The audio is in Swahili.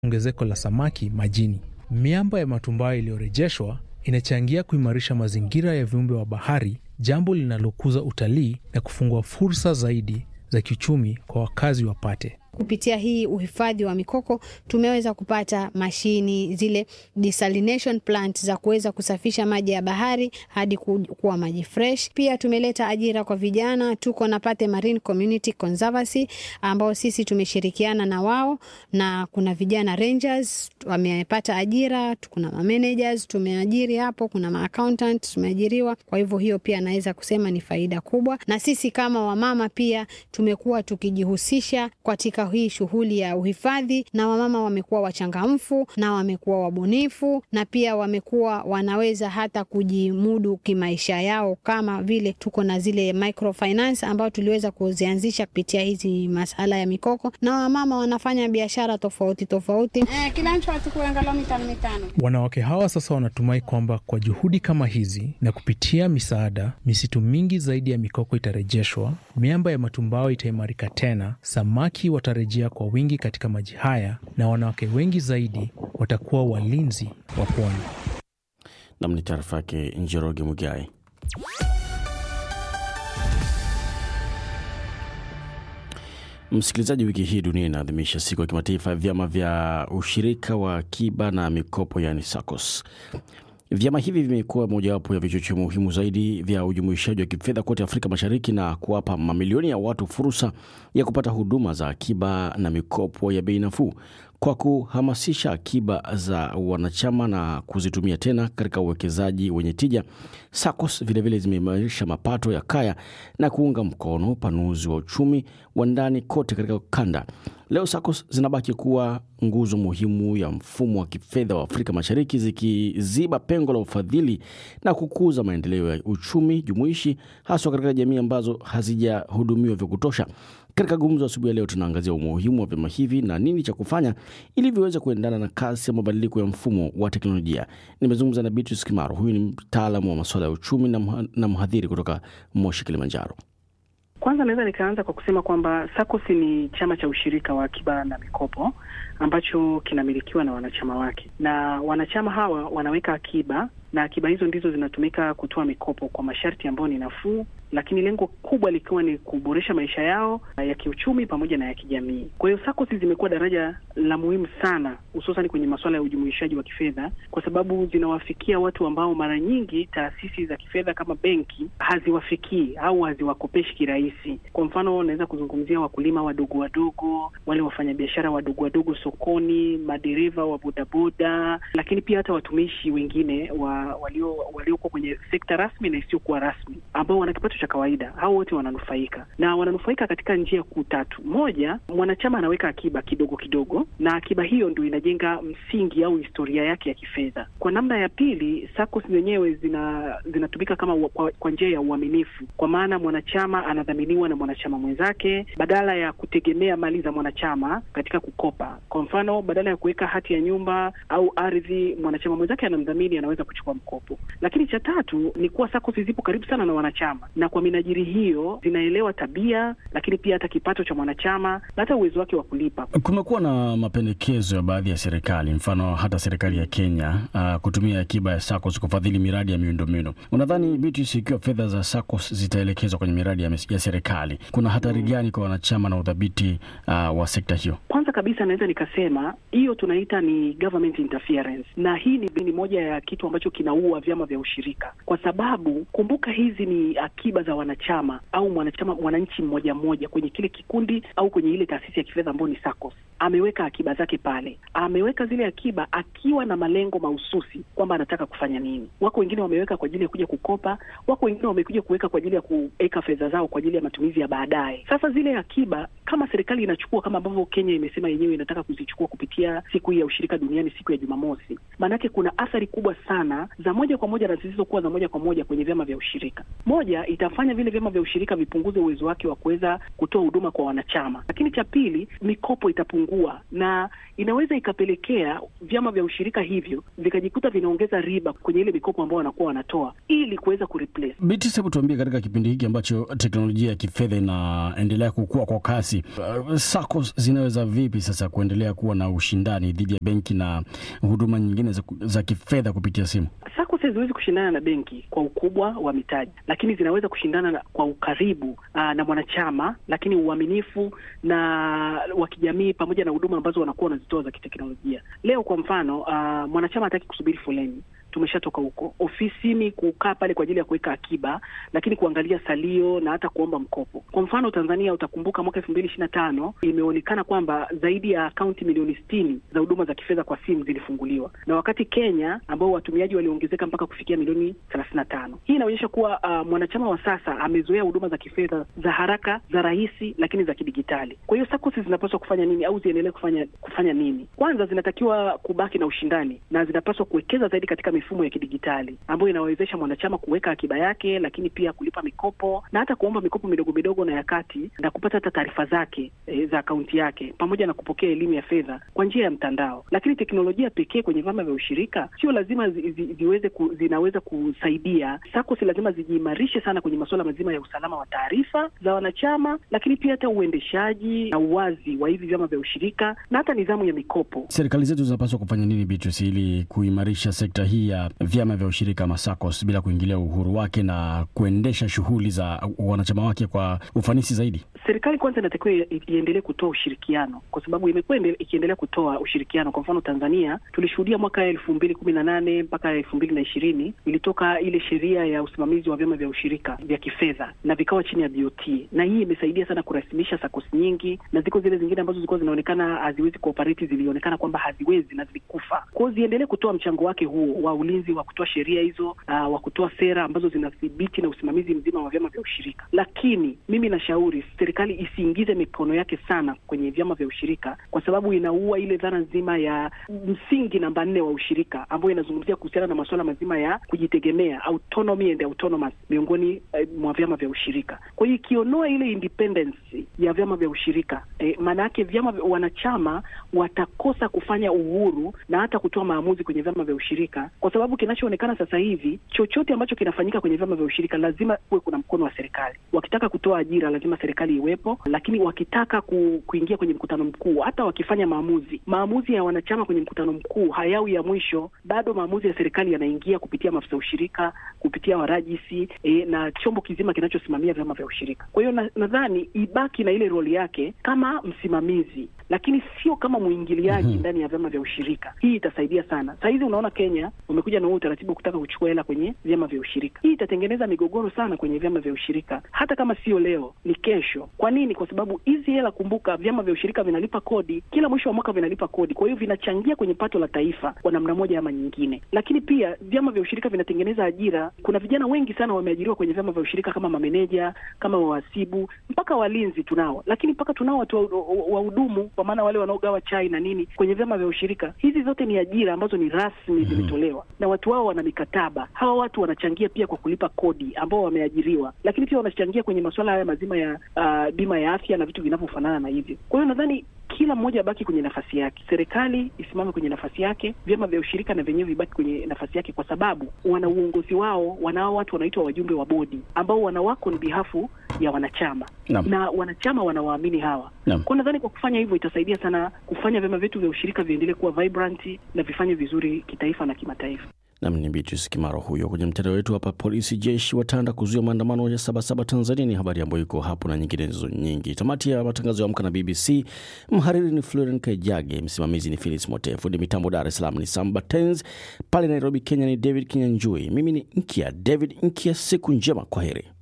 ongezeko la samaki majini. Miamba ya matumbawe iliyorejeshwa inachangia kuimarisha mazingira ya viumbe wa bahari, jambo linalokuza utalii na kufungua fursa zaidi za kiuchumi kwa wakazi wa Pate. Kupitia hii uhifadhi wa mikoko tumeweza kupata mashini zile desalination plant za kuweza kusafisha maji ya bahari hadi kuwa maji fresh. Pia tumeleta ajira kwa vijana, tuko na Pate Marine Community Conservancy ambao sisi tumeshirikiana na wao, na kuna vijana rangers wamepata ajira, kuna ma managers tumeajiri hapo, kuna ma accountant tumeajiriwa. Kwa hivyo hiyo pia naweza kusema ni faida kubwa, na sisi kama wamama pia tumekuwa tukijihusisha katika hii shughuli ya uhifadhi, na wamama wamekuwa wachangamfu na wamekuwa wabunifu na pia wamekuwa wanaweza hata kujimudu kimaisha yao, kama vile tuko na zile microfinance ambao tuliweza kuzianzisha kupitia hizi masala ya mikoko, na wamama wanafanya biashara tofauti tofauti. Eh, kila mtu achukue angalau mitano mitano. Wanawake hawa sasa wanatumai kwamba kwa juhudi kama hizi na kupitia misaada, misitu mingi zaidi ya mikoko itarejeshwa, miamba ya matumbawe itaimarika tena, samaki watarejea kwa wingi katika maji haya, na wanawake wengi zaidi watakuwa walinzi wa pwani. Nam ni taarifa yake Njoroge Mugai. Msikilizaji, wiki hii dunia inaadhimisha siku ya kimataifa ya vyama vya ushirika wa akiba na mikopo, yani SACCOS. Vyama hivi vimekuwa mojawapo ya vichocheo muhimu zaidi vya ujumuishaji wa kifedha kote Afrika Mashariki na kuwapa mamilioni ya watu fursa ya kupata huduma za akiba na mikopo ya bei nafuu. Kwa kuhamasisha akiba za wanachama na kuzitumia tena katika uwekezaji wenye tija, SACCOS vilevile zimeimarisha mapato ya kaya na kuunga mkono upanuzi wa uchumi wa ndani kote katika kanda. Leo SACCOS zinabaki kuwa nguzo muhimu ya mfumo wa kifedha wa Afrika Mashariki, zikiziba pengo la ufadhili na kukuza maendeleo ya uchumi jumuishi, haswa katika jamii ambazo hazijahudumiwa vya kutosha. Katika gumzo asubuhi ya leo, tunaangazia umuhimu wa vyama hivi na nini cha kufanya ili viweze kuendana na kasi ya mabadiliko ya mfumo wa teknolojia. Nimezungumza na Beatrice Kimaro, huyu ni mtaalamu wa masuala ya uchumi na mhadhiri kutoka Moshi, Kilimanjaro. Kwanza naweza nikaanza kwa kusema kwamba SACCOS ni chama cha ushirika wa akiba na mikopo ambacho kinamilikiwa na wanachama wake, na wanachama hawa wanaweka akiba na akiba hizo ndizo zinatumika kutoa mikopo kwa masharti ambayo ni nafuu, lakini lengo kubwa likiwa ni kuboresha maisha yao ya kiuchumi pamoja na ya kijamii. Kwa hiyo SACCOS zimekuwa daraja la muhimu sana, hususan kwenye masuala ya ujumuishaji wa kifedha, kwa sababu zinawafikia watu ambao mara nyingi taasisi za kifedha kama benki haziwafikii au haziwakopeshi kirahisi. Kwa mfano, naweza kuzungumzia wakulima wadogo wadogo, wale wafanyabiashara wadogo wadogo sokoni, madereva wa bodaboda, lakini pia hata watumishi wengine wa walio walioko kwenye sekta rasmi na isiyokuwa rasmi ambao wana kipato cha kawaida. Hao wote wananufaika na wananufaika katika njia kuu tatu. Moja, mwanachama anaweka akiba kidogo kidogo, na akiba hiyo ndio inajenga msingi au historia yake ya kifedha. Kwa namna ya pili, SACCOS zenyewe zina zinatumika kama wa, kwa, kwa njia ya uaminifu, kwa maana mwanachama anadhaminiwa na mwanachama mwenzake badala ya kutegemea mali za mwanachama katika kukopa. Kwa mfano, badala ya kuweka hati ya nyumba au ardhi, mwanachama mwenzake anamdhamini, anaweza kuchukua mkopo. Lakini cha tatu ni kuwa SACCOS zipo karibu sana na wanachama, na kwa minajiri hiyo zinaelewa tabia, lakini pia hata kipato cha mwanachama na hata uwezo wake wa kulipa. Kumekuwa na mapendekezo ya baadhi ya serikali, mfano hata serikali ya Kenya uh, kutumia akiba ya SACCOS kufadhili miradi ya miundombinu. Unadhani Beatrice, ikiwa fedha za SACCOS zitaelekezwa kwenye miradi ya, ya serikali, kuna hatari gani kwa wanachama na udhabiti uh, wa sekta hiyo? Kwanza kabisa naweza nikasema hiyo tunaita ni government interference, na hii ni, ni moja ya kitu ambacho kinaua vyama vya ushirika, kwa sababu kumbuka, hizi ni akiba za wanachama au mwanachama mwananchi mmoja mmoja kwenye kile kikundi au kwenye ile taasisi ya kifedha ambayo ni SACCOS. Ameweka akiba zake pale, ameweka zile akiba akiwa na malengo mahususi kwamba anataka kufanya nini. Wako wengine wameweka kwa ajili ya kuja kukopa, wako wengine wamekuja kuweka kwa ajili ya kuweka fedha zao kwa ajili ya matumizi ya baadaye. Sasa zile akiba kama serikali inachukua kama ambavyo Kenya imesema yenyewe inataka kuzichukua kupitia siku hii ya ushirika duniani, siku ya Jumamosi, maanake kuna athari kubwa sana za moja kwa moja na zisizokuwa za moja kwa moja kwenye vyama vya ushirika. Moja ita inafanya vile vyama vya ushirika vipunguze uwezo wake wa kuweza kutoa huduma kwa wanachama. Lakini cha pili, mikopo itapungua na inaweza ikapelekea vyama vya ushirika hivyo vikajikuta vinaongeza riba kwenye ile mikopo ambao wanakuwa wanatoa ili kuweza kureplace. Beatrice, hebu tuambie, katika kipindi hiki ambacho teknolojia ya kifedha inaendelea kukua kwa kasi, uh, SACCOS zinaweza vipi sasa kuendelea kuwa na ushindani dhidi ya benki na huduma nyingine za, za kifedha kupitia simu? SACCOS haziwezi kushindana na benki kwa ukubwa wa mitaji, lakini zinaweza kushindana na, kwa ukaribu aa, na mwanachama, lakini uaminifu na wa kijamii pamoja na huduma ambazo wanakuwa wanazitoa za kiteknolojia. Leo kwa mfano, aa, mwanachama hataki kusubiri foleni tumeshatoka huko ofisini kukaa pale kwa ajili ya kuweka akiba, lakini kuangalia salio na hata kuomba mkopo. Kwa mfano Tanzania, utakumbuka mwaka elfu mbili ishirini na tano imeonekana kwamba zaidi ya akaunti milioni sitini za huduma za kifedha kwa simu zilifunguliwa, na wakati Kenya ambao watumiaji waliongezeka mpaka kufikia milioni thelathini na tano. Hii inaonyesha kuwa uh, mwanachama wa sasa amezoea huduma za kifedha za haraka, za rahisi, lakini za kidigitali. Kwa hiyo SACCOS zinapaswa kufanya nini au ziendelee kufanya kufanya nini? Kwanza zinatakiwa kubaki na ushindani na zinapaswa kuwekeza zaidi katika mifumo ya kidigitali ambayo inawezesha mwanachama kuweka akiba yake, lakini pia kulipa mikopo na hata kuomba mikopo midogo midogo na ya kati na kupata hata taarifa zake e, za akaunti yake pamoja na kupokea elimu ya fedha kwa njia ya mtandao. Lakini teknolojia pekee kwenye vyama vya ushirika sio lazima zi, zi, ziweze ku, zinaweza kusaidia. SACCOS lazima zijiimarishe sana kwenye masuala mazima ya usalama wa taarifa za wanachama, lakini pia hata uendeshaji na uwazi wa hivi vyama vya ushirika na hata nidhamu ya mikopo. Serikali zetu zinapaswa kufanya nini, Beatrice, ili kuimarisha sekta hii ya vyama vya ushirika masakos bila kuingilia uhuru wake na kuendesha shughuli za wanachama wake kwa ufanisi zaidi? Serikali kwanza inatakiwa iendelee kutoa ushirikiano, kwa sababu imekuwa ikiendelea kutoa ushirikiano. Kwa mfano Tanzania tulishuhudia mwaka elfu mbili kumi na nane mpaka elfu mbili na ishirini ilitoka ile sheria ya usimamizi wa vyama vya ushirika vya kifedha na vikawa chini ya BOT, na hii imesaidia sana kurasimisha SACCOS nyingi, na ziko zile zingine ambazo zilikuwa zinaonekana haziwezi kuoperate, zilionekana kwamba haziwezi na zilikufa. Kwa hiyo ziendelee kutoa mchango wake huo wa ulinzi wa kutoa sheria hizo, uh, wa kutoa sera ambazo zinathibiti na usimamizi mzima wa vyama vya ushirika. Lakini mimi nashauri serikali isiingize mikono yake sana kwenye vyama vya ushirika, kwa sababu inaua ile dhana nzima ya msingi namba nne wa ushirika ambayo inazungumzia kuhusiana na masuala mazima ya kujitegemea, autonomy and autonomous miongoni eh, mwa vyama vya ushirika. Kwa hiyo ikiondoa ile independence ya vyama vya ushirika eh, maana yake vyama wanachama watakosa kufanya uhuru na hata kutoa maamuzi kwenye vyama vya ushirika, kwa sababu kinachoonekana sasa hivi, chochote ambacho kinafanyika kwenye vyama vya ushirika lazima kuwe kuna mkono wa serikali. Wakitaka kutoa ajira, lazima serikali iwepo, lakini wakitaka ku, kuingia kwenye mkutano mkuu, hata wakifanya maamuzi, maamuzi ya wanachama kwenye mkutano mkuu hayawi ya mwisho, bado maamuzi ya serikali yanaingia kupitia maafisa ushirika, kupitia warajisi e, na chombo kizima kinachosimamia vyama vya ushirika. Kwa hiyo nadhani na ibaki na ile roli yake kama msimamizi lakini sio kama mwingiliaji mm -hmm. ndani ya vyama vya ushirika. Hii itasaidia sana. Saa hizi unaona Kenya umekuja na huo utaratibu kutaka kuchukua hela kwenye vyama vya ushirika. Hii itatengeneza migogoro sana kwenye vyama vya ushirika, hata kama sio leo, ni kesho. Kwa nini? Kwa sababu hizi hela, kumbuka, vyama vya ushirika vinalipa kodi kila mwisho wa mwaka, vinalipa kodi, kwa hiyo vinachangia kwenye pato la taifa kwa namna moja ama nyingine. Lakini pia vyama vya ushirika vinatengeneza ajira. Kuna vijana wengi sana wameajiriwa kwenye vyama vya ushirika kama mameneja, kama wahasibu, mpaka walinzi tunao, lakini mpaka tunao watu wahudumu kwa maana wale wanaogawa chai na nini kwenye vyama vya ushirika. Hizi zote ni ajira ambazo ni rasmi zimetolewa, mm -hmm. na watu wao wana mikataba. Hawa watu wanachangia pia kwa kulipa kodi ambao wameajiriwa, lakini pia wanachangia kwenye masuala haya mazima ya uh, bima ya afya na vitu vinavyofanana na hivyo. Kwa hiyo nadhani kila mmoja abaki kwenye nafasi yake, serikali isimame kwenye nafasi yake, vyama vya ushirika na vyenyewe vibaki kwenye nafasi yake, kwa sababu wana uongozi wao, wanao watu wanaitwa wajumbe wa bodi ambao wanawako ni bihafu ya wanachama Naam. na wanachama wanawaamini hawa. Naam. Kwa nadhani kwa kufanya hivyo itasaidia sana kufanya vyama vyetu vya ushirika viendelee kuwa vibrant na vifanye vizuri kitaifa na kimataifa. Nam ni Beatrice Kimaro huyo kwenye mtandao wetu hapa. Polisi jeshi watanda kuzuia maandamano ya Sabasaba Tanzania, ni habari ambayo iko hapo na nyinginezo nyingi. Tamati ya matangazo ya Amka na BBC. Mhariri ni Floren Kaijage, msimamizi ni Philis Mote, fundi mitambo Dar es Salaam ni Samba Tens, pale Nairobi Kenya ni David Kinyanjui, mimi ni Nkia David Nkia. Siku njema, kwa heri.